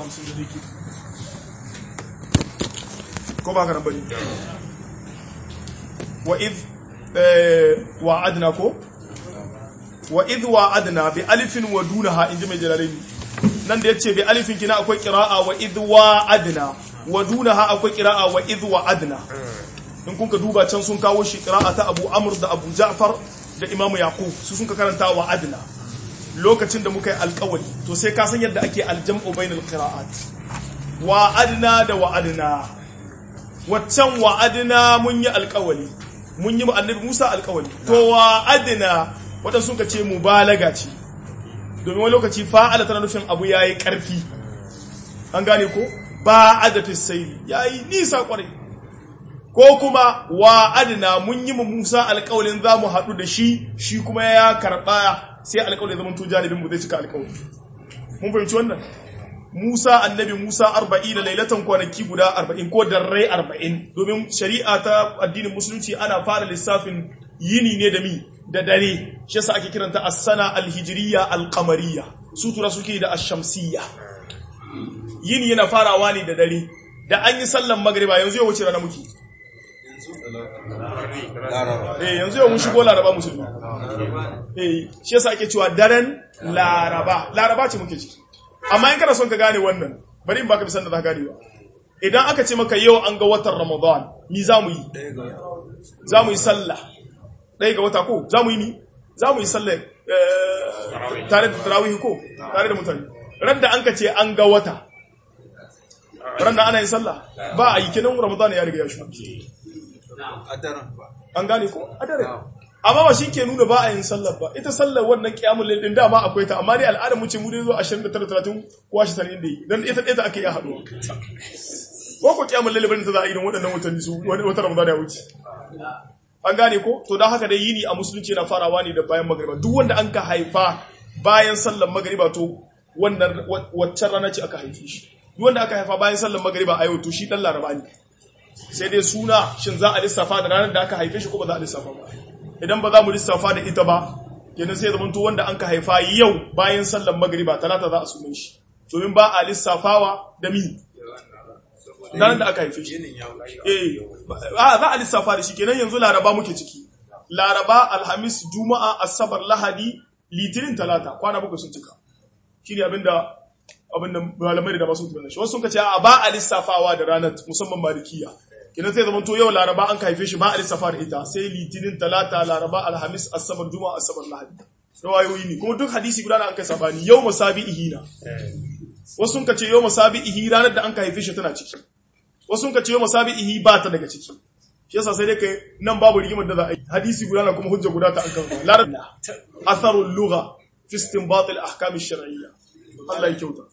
hamsin da zai ko ba ka nan bane wa id wa'adna ko wa id wa'adna bi alifin wa dunaha inji mai jalalaini nan da yace bi alifin kina akwai qira'a wa id wa'adna wa dunaha akwai qira'a wa id wa'adna in kun ka duba can sun kawo shi qira'a ta Abu Amr da Abu Ja'far da Imam Yaqub su sun ka karanta wa'adna lokacin da muka yi alkawari to sai ka san yadda ake aljam'u bainal qira'at wa'adna da wa'adna waccan wa'adna mun yi alkawari mun yi annabi Musa alkawari to wa'adna wadansu suka ce mubalaga ce domin wani lokaci fa'ala tana nufin abu yayi karfi an gane ko ba'ada fi sayri yayi nisa kwarai ko kuma wa'adna mun yi mu Musa alkawarin zamu haɗu da shi shi kuma ya karɓa sai alƙawarin zaman to janibin mu zai cika alƙawari mun fahimci wannan Musa annabi Musa 40 da lailatan kwanaki guda 40 ko darrai 40 domin shari'a ta addinin musulunci ana fara lissafin yini ne da mi da dare shi yasa ake kiranta as-sana al-hijriyya al-qamariyya sutura suke da ash-shamsiyya yini yana farawa ne da dare da an yi sallan magriba yanzu ya wuce rana muke eh yanzu yau mun shigo laraba musulmi eh shi yasa ake cewa daren laraba laraba ce muke ciki amma in kana son ka gane wannan bari in baka bisan da za ka gane ba idan aka ce maka yau an ga watan ramadan ni za mu yi za mu yi sallah ɗaya ga wata ko za mu yi ni za mu yi sallah tare da tarawih ko tare da mutane ran da an ka ce an ga wata ran da ana yin sallah ba a yi kenan ramadan ya riga ya shi an gane ko a dare amma ba shi ke nuna ba a yin sallar ba ita sallar wannan kiyamun lail din dama akwai ta amma dai al'adar mu ce mu dai zo 29 30 ko 20 inda yi dan ita ɗaya ta ake iya haduwa ko ko kiyamun lail bane ta za a yi don waɗannan watanni su wata ramadan ya wuce an gane ko to dan haka dai yini a musulunci na farawa ne da bayan magriba duk wanda an ka haifa bayan sallar magriba to wannan waccan rana ce aka haife shi duk wanda aka haifa bayan sallar magriba a yau to shi dan laraba ne sai dai suna shin za a lissafa da ranar da aka haife shi ko ba za a lissafa ba idan ba za mu lissafa da ita ba kenan sai zamanto wanda an ka haifa yau bayan sallar magriba talata za a sunan shi domin ba a lissafawa da mi ranar da aka haife shi eh za a lissafa da shi kenan yanzu laraba muke ciki laraba alhamis juma'a asabar lahadi litinin talata kwana bakwai sun cika shi ne abinda abinda malamai da masu tunanin shi wasu sun ce a ba a lissafawa da ranar musamman malikiya kina sai zaman to yau laraba an haife shi ba a lissafa da ita sai litinin talata laraba alhamis asabar juma'a asabar lahadi rawayoyi ne kuma duk hadisi guda da an kai sabani yau masabihi na wasu sun ce yau masabihi ranar da an haife shi tana ciki wasu sun ce yau masabihi ba ta daga ciki shi yasa sai dai kai nan babu rigimar da za a yi hadisi guda na kuma hujja guda ta an kan larabci atharul lugha fi istinbat al ahkam ash-shar'iyya Allah ya kyauta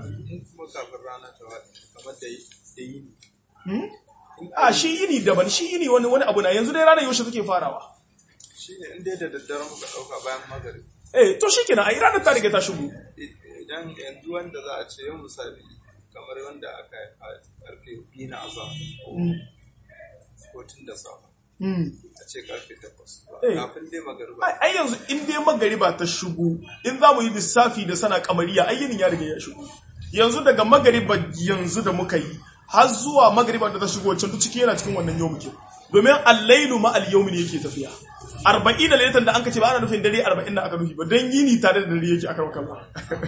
a shi yini daban shi yini wani wani abu na yanzu dai ranar yaushe take farawa shi ne inda da daddare muka ɗauka bayan magari eh to shi kenan a yi ranar ta riga ta shigo idan yanzu wanda za a ce yau misali kamar wanda aka haifa karfe biyu na azam ko tun da safa a ce karfe takwas kafin dai magariba ai yanzu in dai magariba ta shigo in za mu yi lissafi da sana kamariya ai yinin ya riga ya shigo yanzu daga magariba yanzu da muka yi har zuwa magariba da ta shigo can duk ciki yana cikin wannan yau muke domin al-lailu ma al-yawmi ne yake tafiya 40 da lailatan da an kace ba ana nufin dare 40 da aka nufi ba dan yini tare da dare yake aka maka Allah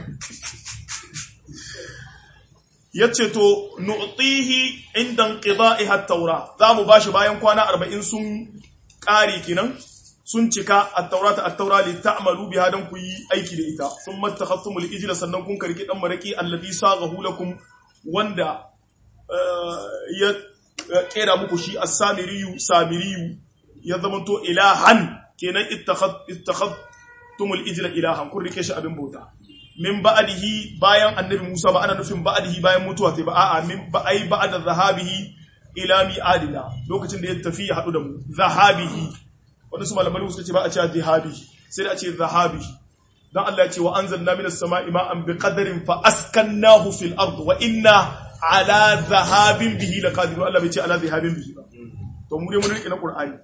yace to nu'tihi inda inqida'iha at-taura zamu bashi bayan kwana 40 sun kare kenan sun cika at-taurata at-taura li ta'malu biha dan ku yi aiki da ita sun mattakhasumul ijla sannan kun karki dan maraki alladhi saghahu lakum wanda ya kera muku shi as-samiriyu samiriyu ya zamanto ilahan kenan ittakhadtumul ijla ilahan kun rike shi abin bauta min ba'dihi bayan annabi Musa ba ana nufin ba'dihi bayan mutuwa sai ba a'a min ba'ai ba'da zahabihi ila mi'adina lokacin da ya tafi ya hadu da mu zahabihi wanda su malamai suka ce ba a ce zahabihi sai da a ce zahabihi dan Allah ya ce wa anzalna minas sama'i ma'an biqadarin fa askannahu fil ard wa inna ala zahabin bihi laqadirun Allah bai ce ala zahabin bihi ba to mu dai mun rike na Qur'ani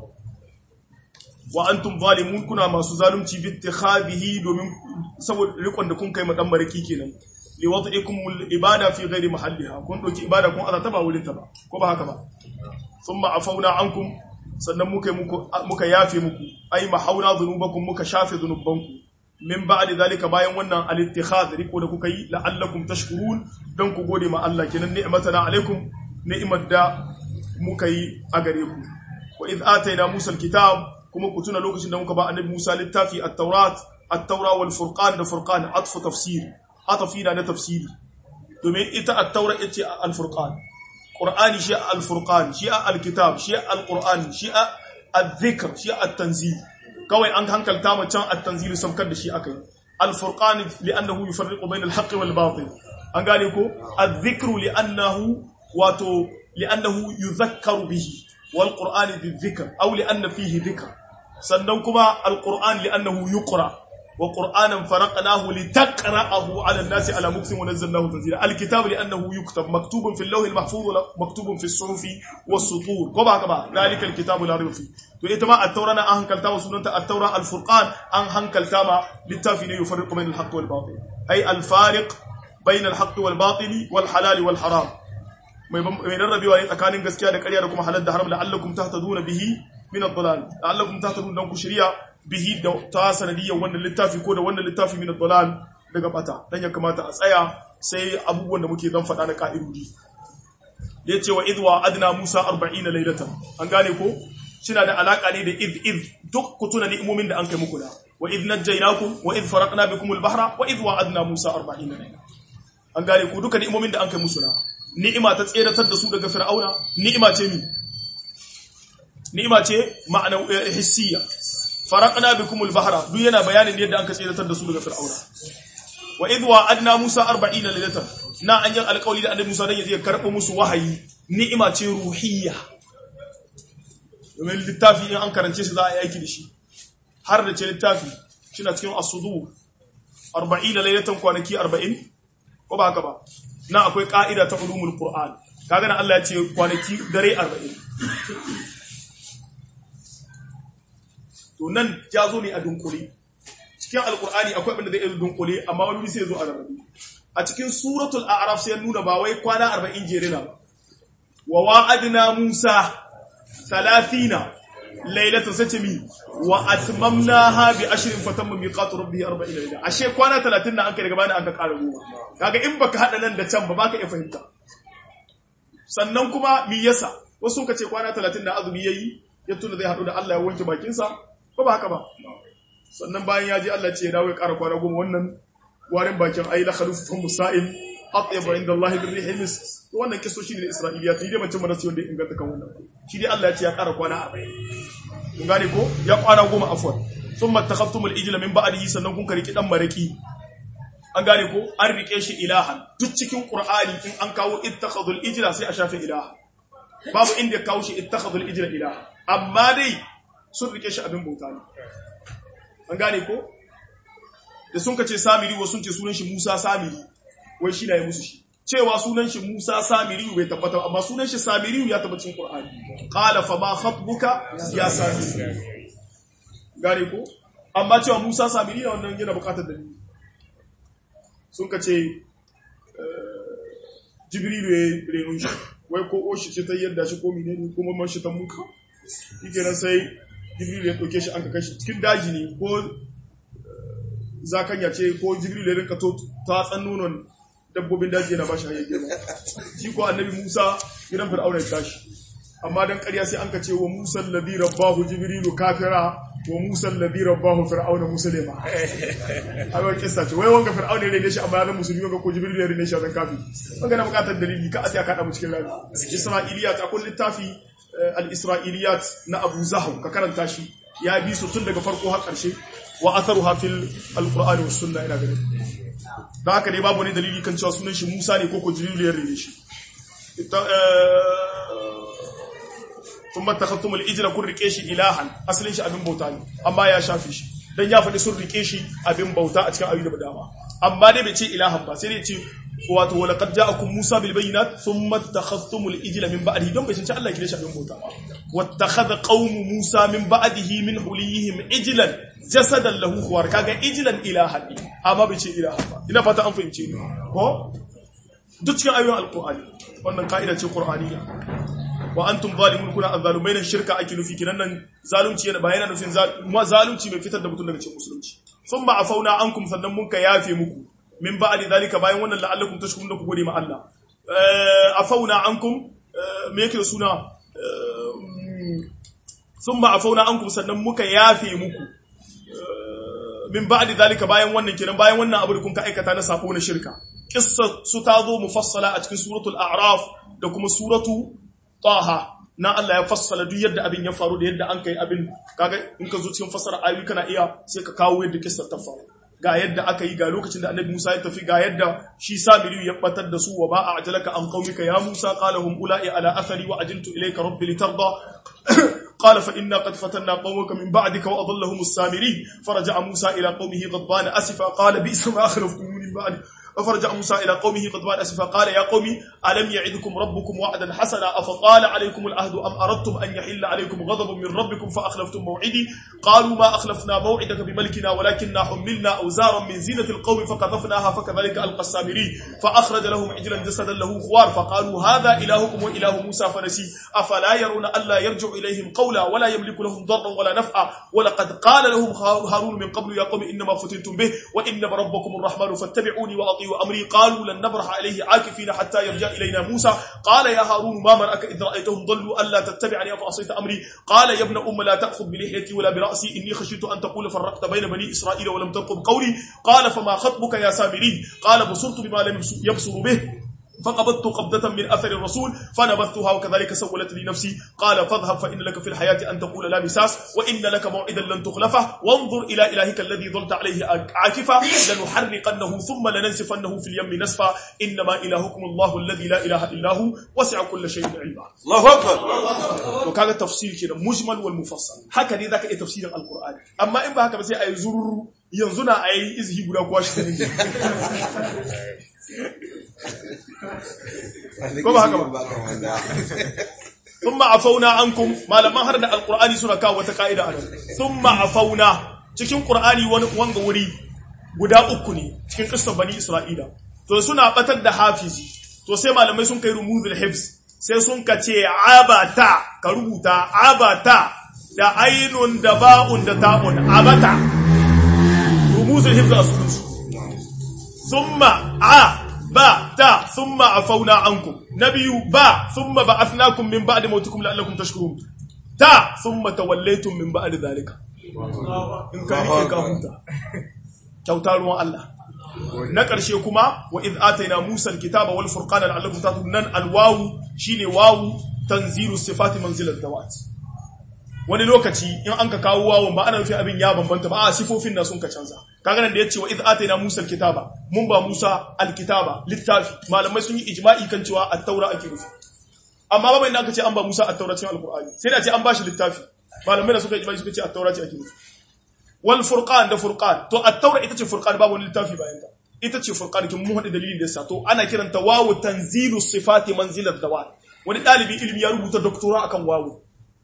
wa antum zalimun kuna masu zalunci bi ittikhadihi domin saboda rikon da kun kai ma dan maraki kenan li wad'ikum al-ibada fi ghairi mahalliha kun doki ibada kun azata ba wurin ta ba ko ba haka ba thumma afawna ankum sannan muka muku muka yafe muku ai mahauna dhunubakum muka shafe dhunubanku min ba'di zalika bayan wannan al-ittikhad riko da kuka yi la'allakum tashkurun dan ku gode ma Allah kenan ni'matana alaikum ni'mat da muka yi a gare ku wa idh atayna musa al-kitab kuma ku tuna lokacin da muka ba annabi Musa littafi at-taurat at-taura wal furqan da furqan atfu tafsir atafina na tafsiri domin ita at-taura ita al-furqan qur'ani shi al-furqan shi al-kitab shi al-qur'an shi al-dhikr shi at-tanzil kawai an hankalta mu can at-tanzil sabkar da shi akai al-furqan li'annahu yufarriqu bayna al-haqqi wal batil an gane ko adh-dhikru li'annahu wato li'annahu yudhakkaru bihi wal qur'ani bi-dhikr aw li'anna fihi dhikr sannan kuma al-qur'an li'annahu yuqra wa qur'anan faraqnahu litaqra'ahu 'ala an-nasi 'ala muksin wa nazzalnahu tanzila al-kitab li'annahu yuktab maktubun fil lawh al-mahfuz wa maktubun fi as-suhufi was-sutur ko ba ka ba dalika al-kitabu la rayba fi to ita ma at-taura na an hankalta wa sunanta at-taura al-furqan an hankalta ma littafi ne yufarriqu bayna al-haqq wal batil ay al-fariq bayna al-haqq wal batil wal halal wal haram mai rarrabewa ne tsakanin gaskiya da ƙarya da kuma halal da haram la'allakum tahtaduna bihi min ad-dalal la'allakum tahtadun dan ku shirya bihi da ta sanadiyyar wannan littafi ko da wannan littafi min ad-dalal daga bata dan ya kamata a tsaya sai abubuwan da muke zan faɗa na ka'idodi da yace wa idwa adna musa 40 laylatan an gane ko shina da alaka ne da id id duk kutuna ni'imomin da an kai muku da wa id najjaynakum wa id faraqna bikum al-bahra wa id wa'adna musa 40 layla an gane ku duka ni'imomin da an kai musu na ni'ima ta tseratar da su daga fir'auna ni'ima ce mi ni'ima ce ma'ana hissiya faraqna bikum al-bahra duk yana bayanin yadda an ka tseratar da su daga fir'auna wa idh wa'adna musa 40 laylatan na an yi alƙawari da annabi musa dan ya je karɓo musu wahayi ni'ima ce ruhiyya domin littafi in an karance shi za a yi aiki da shi har da ce littafi shi na cikin asudu 40 laylatan kwanaki 40 ko ba haka ba na akwai ka'ida ta ulumul qur'an kaga nan Allah ya ce kwanaki dare 40 to nan ya zo ne a dunkule cikin alqur'ani akwai abin da zai yi dunkule amma wani sai zo a rarrabe a cikin suratul a'raf sai nuna ba wai kwana 40 jere na ba wa wa'adna musa 30 lailatan sace mi wa atmamnaha bi ashrin fatamma miqatu rabbih 40 layla ashe kwana 30 na an kai daga bani an ka ƙara goma kaga in baka hada nan da can ba baka iya fahimta sannan kuma mi yasa wasu ka ce kwana 30 na azumi yayi ya tuna zai hadu da Allah ya wanke bakin sa ba ba haka ba sannan bayan ya ji Allah ce ya dawo ya ƙara kwana goma wannan warin bakin ayi la khalufun musa'im atyab inda Allah bi rihil mis wannan kiso shi ne Isra'iliya ta dai mace mana wanda ya inganta kan wannan shi dai Allah ya ce ya ƙara kwana 40 kun gane ko ya kwana goma afwan thumma takhaftumul ijla min ba'dihi sannan kun kariki dan maraki an gane ko an rike shi ilahan duk cikin qur'ani in an kawo ittakhadul ijla sai a shafe ilaha babu inda ya kawo shi ittakhadul ijla ilaha amma dai sun rike shi abin bauta ne an gane ko da sun kace samiri wa sun ce sunan shi Musa samiri wai shi na yi musu shi cewa sunan shi Musa samiri bai tabbata amma sunan shi samiri ya tabbata cikin qur'ani qala fa ma khatbuka ya samiri gane ko amma cewa Musa samiri na wannan yana bukatar dalili sun ka ce jibrilu ya renon shi wai ko oshi ce ta yadda shi ko menene ko mamman shi ta muka yake nan sai jibrilu ya ɗauke shi an ka kashi cikin daji ne ko zakanya ce ko jibrilu ya rinka ta tsan nonon dabbobin daji yana ba shi hanyar girma shi ko annabi musa gidan fir'auna ya tashi amma dan ƙarya sai an ka ce wa musa alladhi rabbahu jibrilu kafira wa musa alladhi rabbahu fir'auna muslima ai kissa ce wai wanga fir'auna ne ne shi amma ya musulmi wanga ko jibril ne ne shi zan kafi wanga na bukatar dalili ka asiya ka da mu cikin rani isra'iliyat akwai littafi al-isra'iliyat na abu zahu ka karanta shi ya bi su tun daga farko har karshe wa atharuha fil al-qur'ani was sunna ina ganin da haka dai babu ne dalili kan cewa sunan shi musa ne ko ko jibril ya rene shi ثم اتخذتم الإجل كن ركيشي إلها أصلين شي أبن بوتاني أما يا شافي شي dan ya faɗi sun rike shi abin bauta a cikin ayyuka da dama amma dai bai ce ilahan ba sai dai ce wato wala qad ja'akum musa bil bayyinat thumma takhadhtumul ijla min ba'dihi don bai san Allah kire shi abin bauta ba wattakhadha qaumu musa min ba'dihi min huliyihim ijlan jasadan lahu khuwar kaga ijlan ilahan amma bai ce ilaha ba ina fata an fahimce ni ko duk cikin ayoyin alqur'ani wannan ka'ida ce qur'aniyya wa antum zalimun kuna azzalumai nan shirka ake nufi kinan nan zalunci yana ba yana nufin zalunci mai fitar da mutum daga cikin musulunci thumma afauna ankum sannan mun ka yafe muku min ba'di zalika bayan wannan la'allakum tashkurun da ku gode ma Allah afauna ankum me yake da suna thumma afauna ankum sannan muka yafe muku min ba'di zalika bayan wannan kenan bayan wannan abu da kun ka aikata na sako na shirka kissa su ta zo mufassala a cikin suratul a'raf da kuma suratu taha na Allah ya fassala duk yadda abin ya faru da yadda an kai abin kaga in ka zo cikin fassara ayoyi kana iya sai ka kawo yadda kissa ta faru ga yadda aka yi ga lokacin da annabi Musa ya tafi ga yadda shi Samiri ya batar da su wa ba a ajalaka an qaumika ya Musa qala hum ula'i ala athari wa ajiltu ilayka rabbi litarda قال فإنا قد فتنا قومك من بعدك وأضلهم السامري فرجع موسى إلى قومه غضبان أسفا قال بئس ما أخلفتم من بعد فرجع موسى إلى قومه غضبان أسفا قال يا قوم ألم يعدكم ربكم وعدا حسنا أفطال عليكم العهد أم أردتم أن يحل عليكم غضب من ربكم فأخلفتم موعدي قالوا ما أخلفنا موعدك بملكنا ولكننا حملنا أوزارا من زينة القوم فقذفناها فكذلك ألقى السامري فأخرج لهم عجلا جسدا له خوار فقالوا هذا إلهكم وإله موسى فنسي أفلا يرون ألا يرجع إليهم قولا ولا يملك لهم ضرا ولا نفعا ولقد قال لهم هارون من قبل يا قوم إنما فتنتم به وإن ربكم الرحمن فاتبعوني وأطيعوا أمري قالوا لن نبرح عليه عاكفين حتى يرجع إلينا موسى قال يا هارون ما منعك إذ رأيتهم ضلوا ألا تتبعني أفعصيت أمري قال يا ابن أم لا تأخذ بلحيتي ولا برأسي إني خشيت أن تقول فرقت بين بني إسرائيل ولم ترقب قولي قال فما خطبك يا سامري قال بصرت بما لم يبصر به فقبضت قبضة من أثر الرسول فنبذتها وكذلك سولت لي نفسي قال فاذهب فإن لك في الحياة أن تقول لا مساس وإن لك موعدا لن تخلفه وانظر إلى إلهك الذي ظلت عليه عاكفا لنحرقنه ثم لننسفنه في اليم نسفا إنما إلهكم الله الذي لا إله إلا هو وسع كل شيء علما الله أكبر وكذا تفسير كده مجمل والمفصل هكذا ذاك إيه تفسير القرآن أما إن بهك بس أي زرر ينزنا أي إزهي بلا قواش ko ba haka ba thumma afauna ankum malaman har da alqur'ani suna kawo wata kaida a nan thumma afauna cikin qur'ani wani wanga wuri guda uku ne cikin qissar bani isra'ila to suna batar da hafizi to sai malamai sun kai rumuzul hifz sai sun kace abata ka rubuta abata da ainun da ba'un da ta'un abata rumuzul hifz a sunan su thumma a ba ta thumma afauna ankum nabiyu ba thumma ba'athnakum min ba'di mautikum la'allakum tashkurun ta thumma tawallaytum min ba'di dhalika in ka rike ka huta kyauta ruwan Allah na ƙarshe kuma wa iz ataina Musa alkitaba wal furqana la'allakum tahtadun nan alwawu shine wawu tanzilu sifati manzilat dawat wani lokaci in an ka kawo wawun ba ana nufin abin ya bambanta ba a sifofin na sun ka canza kaga nan da yace wa iz ataina Musa alkitaba mun ba Musa alkitaba littafi malamai sun yi ijma'i kan cewa at-taura ake nufi amma ba bai aka ce an ba Musa at-taura cikin alqur'ani sai da ce an ba shi littafi malamai da suka ijma'i suka ce at-taura ce ake nufi wal furqan da furqan to at-taura ita ce furqan babu wani littafi bayan ta ita ce furqan kin mu hada dalilin da yasa to ana kiranta wawu tanzilu sifati manzilat dawat wani dalibi ilimi ya rubuta doktora akan wawu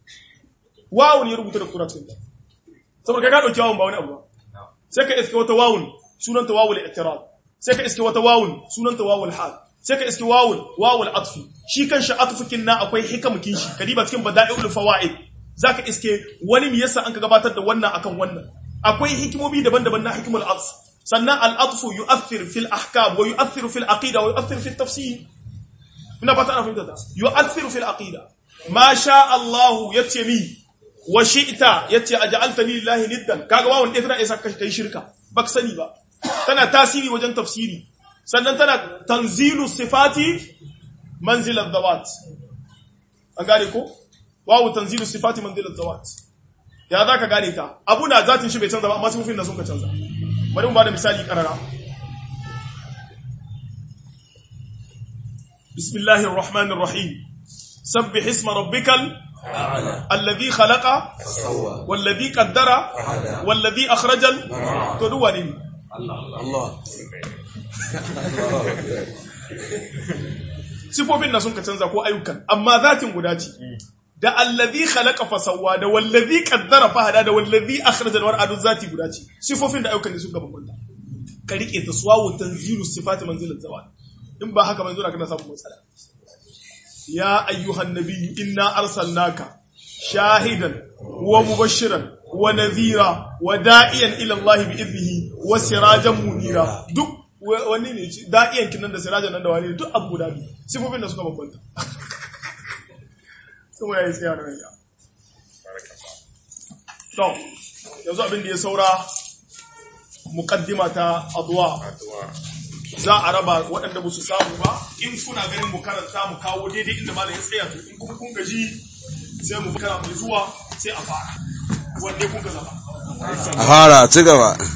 wawu ne ya rubuta doktora cikin ta saboda ka dauki wawun ba wani abu ba sai ka iske wata wawun sunanta wawul i'tirab sai ka iske wata wawun sunanta wawul hal sai ka iske wawul wawul atfi shi kanshi atfukin na akwai hikamukin shi kadiba cikin bada'iul fawaid zaka iske wani me yasa an ka gabatar da wannan akan wannan akwai hikimomi daban-daban na hikimul atf sannan al-atfu yu'athir fil ahkam wa yu'athir fil aqida wa yu'athir fil tafsir ina fata ana fahimta ta yu'athir fil aqida ma sha Allah yace mi wa shi'ta yace aj'altani lillahi niddan kaga wawon ɗaya tana isa kai shirka baka sani ba tana tasiri wajen tafsiri sannan tana tanzilu sifati manzilat dawat an gane ko wawu tanzilu sifati manzilat dawat ya za ka gane ta abu na zatin shi bai canza ba amma sifofin da sun ka canza bari mu ba da misali karara bismillahir rahmanir rahim sabbih isma rabbikal الذي خلق والذي قدر والذي أخرج تدواني الله sifofin na sun ka canza ko ayyukan amma zatin guda ce da allazi khalaqa fasawwa da wallazi qaddara fahada da wallazi akhraja alwar'a duk zati guda ce sifofin da ayyukan ne sun ka bambanta ka rike ta suwawu tanzilu sifati manzilin zawal in ba haka manzo da kana samu matsala ya ayyuhan nabiyyu inna arsalnaka shahidan wa mubashiran wa nadhira wa da'iyan ila Allah bi idnihi wa sirajan munira duk wani ne da'iyan kinan da sirajan nan da wani duk abu guda biyu sifofin da suka bambanta kuma yayi tsaya da ranka to yanzu abin da ya saura muqaddima ta adwa za a raba waɗanda ba su samu ba in kuna ganin mu karanta mu kawo daidai inda malam ya tsaya to in kuma kun gaji sai mu kana mai zuwa sai a fara wanda kun ga zama a fara ci gaba